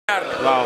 waaw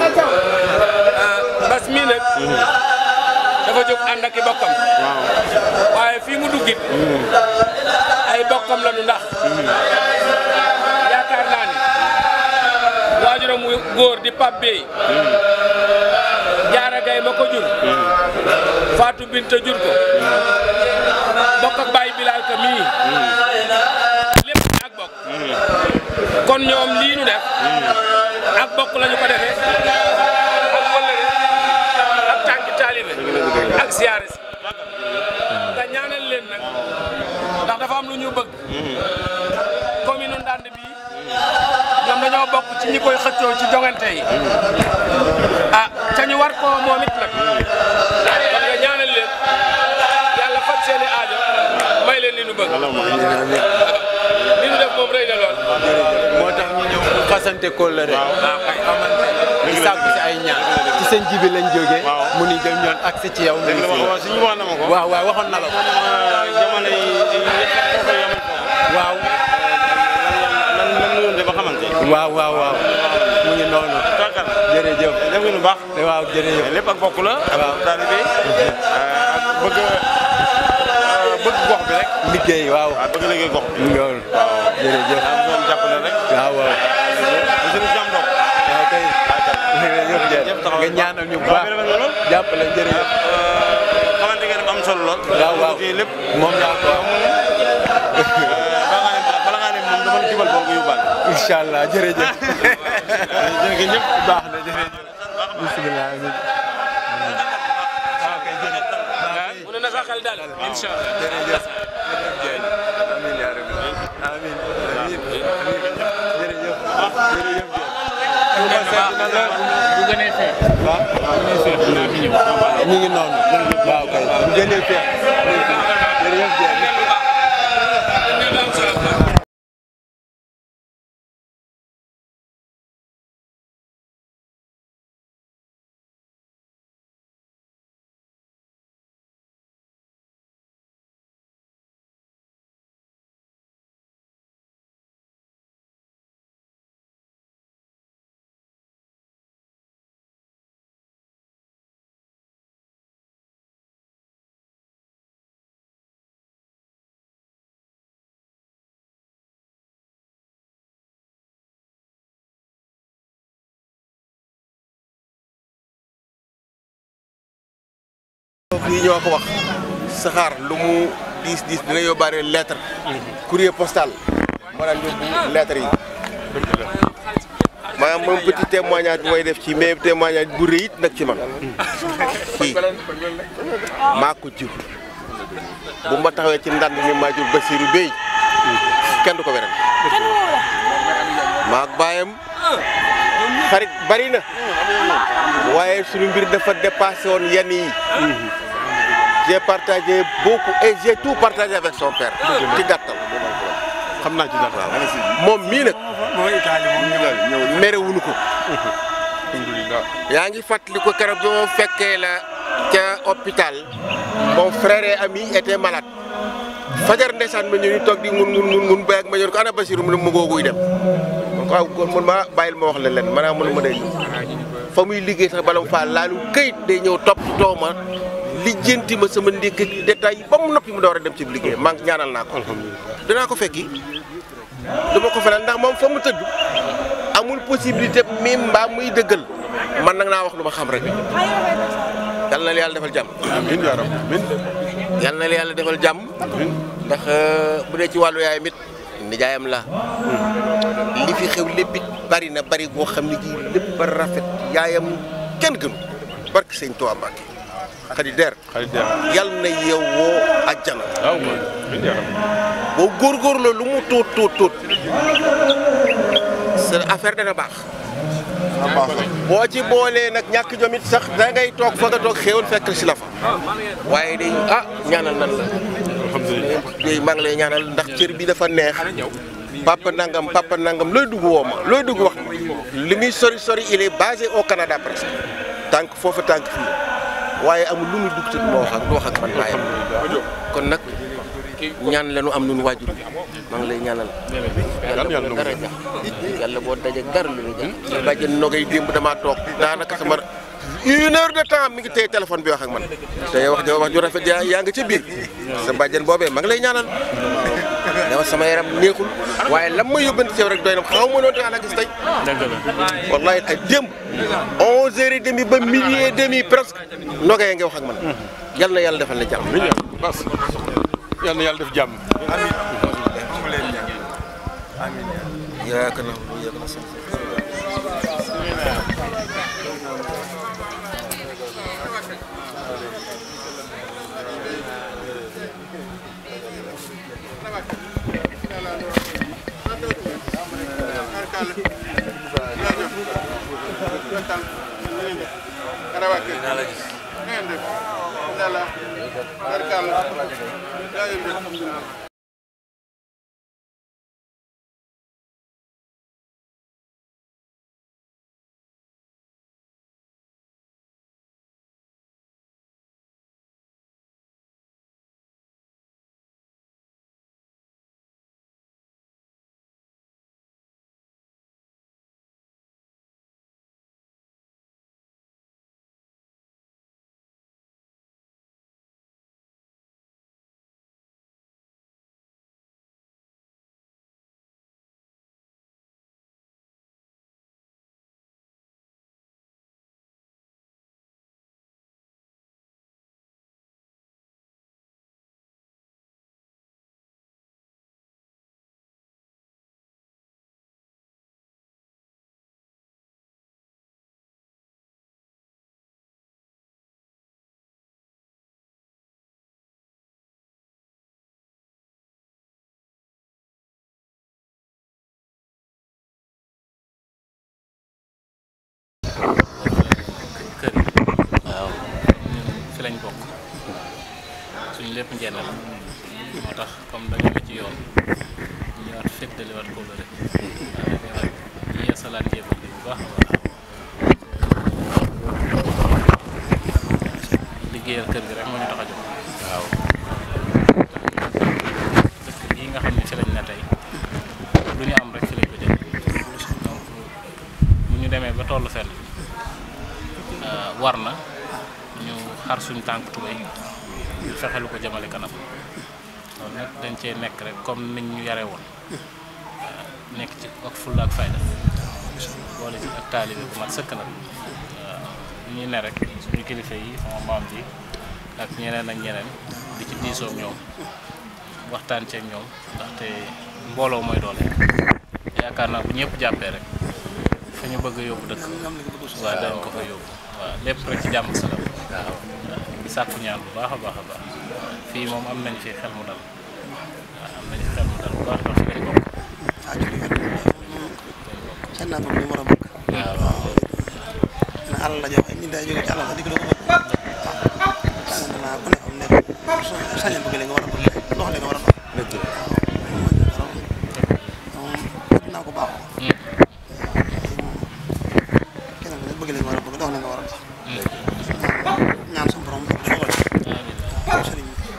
bas mii nag dafa jóg ànd ak i bokkam waaw waaye fii mu duggit ay bokkam la nu ndax yaakaar naa ni waajuram mu góor di Pape Bey jaara gay ma ko jur Fatou Binta jur ko bokk ak Baye Bilal ka mii lépp ak bokk kon ñoom lii nu def ak bokk lañu ko defee ak wëllëre ak tànki taalibe ak siyaare si nga ñaanal leen nag ndax dafa am lu ñu bëgg commune u Ndande bii ñoom dañoo bokk ci ñi koy xëccoo ci jongante yi ah te ñu war koo moom it nag kon nga ñaanal leen yàlla faj seeni aajo may leen li nu bëgg li nu def moom rëy na lool moo tax ñu ñëw pour fasante kóllëre waaw kay di sàkku si ay ñaan ci seen jibi lañ jógee Waaw. mu ni jëm ñoon agsi ci yow dëgg la wax wax suñu wax na ma ko waaw waaw waxoon na la ko jamono yi foofa yamal foofu waaw lan lan la doon def ba xamante waaw waaw waaw mu ngi noonu tàggal jërëjëf def nga lu baax waaw jërëjëf lépp ak bokk la ak Waaw. taalibe ak bëgg bëgg gox bi rek liggéey waaw waaw bëgg liggéey gox bi mu ngi noonu jërëjëf daa doon jàppale rek waaw waaw bu suñu jàmm dox waaw kay jërëjëf Jërëjëf jërëjëf taxaw nga ñaanal ñu bu waaw baax bi rafet na lool. jàppale jërëjëf xamante ngeen ne am solo lool waaw waaw ci lépp moom laa ko wax bala ngaa ne bala ngaa ne moom dama la jubal boo ko yóbbaale incha allah jërëjëf jërëjëf ñëpp baax na jërëjëf bisimilah waaw kay jërëjëf mu ne na sa xel daal incha allah jërëjëf amiin yaa rabbi amiin amiin jërëjëf jërëjëf bu gënee feex waaw ñu ngi noonu waaw kay bu gënee feex jërëjëf jërëjëf lii ñoo ko wax saxaar lu mu diis diis dina yóbbaale lettre courrier postal moo daan yóbbu lettre yi maanaam moom petit témoignage bi may def ci mais témoignage bu rëy it nag ci man kii maa ko jur bu ma taxawee ci ndand ni maa jur Basirou Bey kenn du ko weral maak baayam xarit bari na waaye suñu mbir dafa dépassé woon yenn yi j'ai partagé beaucoup et j'ai tout partagé avec son père ci gàttal xam naa ci dara moom mii nag merewuñu ko yaa ngi fàttali ko keroog bi ma fekkee la ca hôpital mon frère et ami était malade fajar ndeysaan ma ñëw ñu toog di ngun ngun ngun ngun ba ak ma ñëw ko ana Basiru mu ne ma googuy dem man ko waaw kon man ma bàyyil ma wax leen leen maanaam mënu ma day fa muy liggéey sax bala mu faa laalu këyit day ñëw topp too ma lijjanti ma sama ndékk ak détail ba mu noppi mu door a dem ci liggéey maa ngi ñaanal naa ko dinaa ko fekki dama ko fanaan ndax moom fa mu tëdd amul possibilité mi mbaa muy dëggal man nag naa wax lu ma xam rek yal na la yàlla defal jàmm amiin yaa rabbi amiin yal na la yàlla defal jàmm ndax bu dee ci wàllu yaayam it nijaayam la li fi xew lépp it bari na bari goo xam ne ji lépp a rafet yaayam kenn gënu barke sëñ Tuubaa Mbàkke xadi der xarit dem yal na yeewoo àjjana waaw amiin yaa rabbi boo góorgóorloo lu mu tuut tuut tuut sa affaire dana baax boo ci boolee nag ñàkk jom it sax da ngay toog fa nga toog xéewal fekk si la fa waaye day ah ñaanal nan la alhamdulilah day maa ngi lay ñaanal ndax cër bi dafa neex papa nangam papa nangam looy dugg woo ma looy dugg wax ma li muy sori sori il est basé au Canada presque tànk foofu tànk fii waaye amul lu muy dugg te du ma wax ak du wax ak man baayam kon nag ñaan leenu am nun waajur maa ngi lay ñaanal yàlla boo dara jax yàlla boo daje dara lu ñu jax sa bàjjen nogay démb damaa toog daanaka sama une heure de temps mi ngi téye téléphone bi wax ak man te wax jo wax ju rafet yaa yaa nga ca biir sa bàjjen boobee maa ngi lay ñaanal dama sama yaram neexul waaye lam ma yóbbante ci yow rek doy na xaw ma noonu te ànd gis tey wallahi ay démb onze heures et demi ba midi et demi presque nogay nga wax ak man yal na yàlla defal la jàmm bas yal na yàlla def jàmm yaakaar naa lu yàgg na sax kër yi waaw ñun fi lañ bokk suñ lépp njenn la moo tax comme dañu ne ci yoon ñu ñëwaat feddaliwaat ko rek waaw ñëwaat yeesalaat jébbal bi bu baax a baax liggéeyal kër gi rek moo ñu tax a jóg waaw dëkk bii nga xam ne fi lañ ne tey lu ñu am rek fi lañ ko jël donc bu ñu demee ba tollu fenn war na ñu xar suñ tànk tubéy ñu fexe lu ko jëmale kanam loolu nag dañ cee nekk rek comme niñ ñu yare woon nekk ci ak fulla ak fayda boole ci ak taalibe bu mat sëkk nag waaw ñuy ne rek suñu kilifa yi sama maam ji ak ñeneen ak ñeneen di ci diisoo ak ñoom waxtaan ceeg ñoom ndaxte mbooloo mooy doole yaakaar naa bu ñëpp jàppee rek fa ñu bëgg a yóbbu dëkk waaw dañ ko fa yóbbu waaw lépp rek ci jàmm salaam waaw di sàkku ñaan bu baax a baax a baax fii moom am nañ fi xel mu dal waaw am nañ fi xel mu dal bu baax ndax fi lañ bokk seen naa ko ñu war a bëgg waaw na àll la joxe ñu day jóge ci àll ba di ko doon bëgg waaw naa ku ne am nekk sañal bëgg li nga war a bëgg dox li nga war a dox waaw moom bëgg naa ko baaxoo kenn ku ne bëgg li nga war a bëgg dox li nga war a dox ñaan suñu borom bëgg dogal waaw sëriñ bi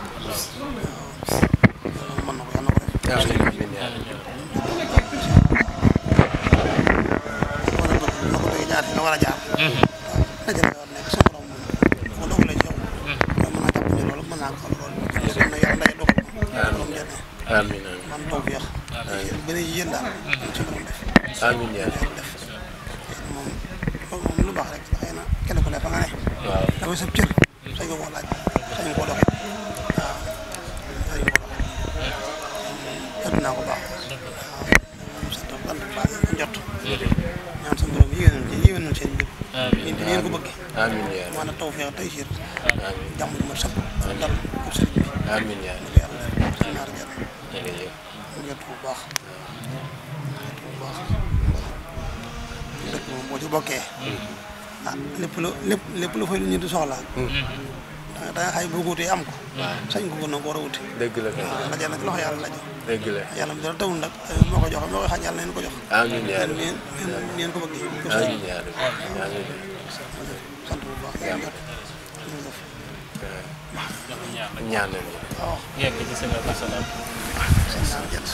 waaw mën na ko yàlla na ko def sëriñ bi war a bëgg na ko bëgg jaar fi nga war a jaar dajale nga war a nekk sa borom moom bu dogalee ci yow mën naa jàpp ne loolu mën naa ko xam loolu mën na yàlla nday dogal ko borom jëne amiin man taw fi yax ba ne yéen daal ci borom def amiin yaa yàlla def moom loolu moom lu baax rek xëy na kenn ku ne fa nga ne waaw damay sab cër sañ nga koo laaj sañ nga koo doxee waaw sañ nga koo doxee ëpp naa ko baax waaw sant sant baax ko njot ñaan sa borom yéwénal ci yéwénal seen mbir ni ni ngeen ko bëggee amiin yaa maanaam taw feex tey siir amiin jàmm ju mat sëpp dal pour sëriñ bi amiin yaa ñu ko yàlla def si ñaar genn jërëjëf mu jot bu baax jot bu baax dëkk moom boo ci bokkee ah lépp lu lépp lépp lu fay lu ñu di soxla da nga xay boo ko wutee am ko sañ ko gën a ko war a wuti dëgg la kay waaw ndaje nag loxo yàlla la jox dëgg la yàlla mi dara tawul nag moo ko joxe moo koy xañ yàlla neen ko jox amiin yaa yéen ngeen ngeen ngeen ko bëggee ko amiin yaa amiin sant bu baax ngeen jot ñu def ñaan rek ñaanal ñu. waaw yegg ci sëñ Abdou Salaam seen naan jënd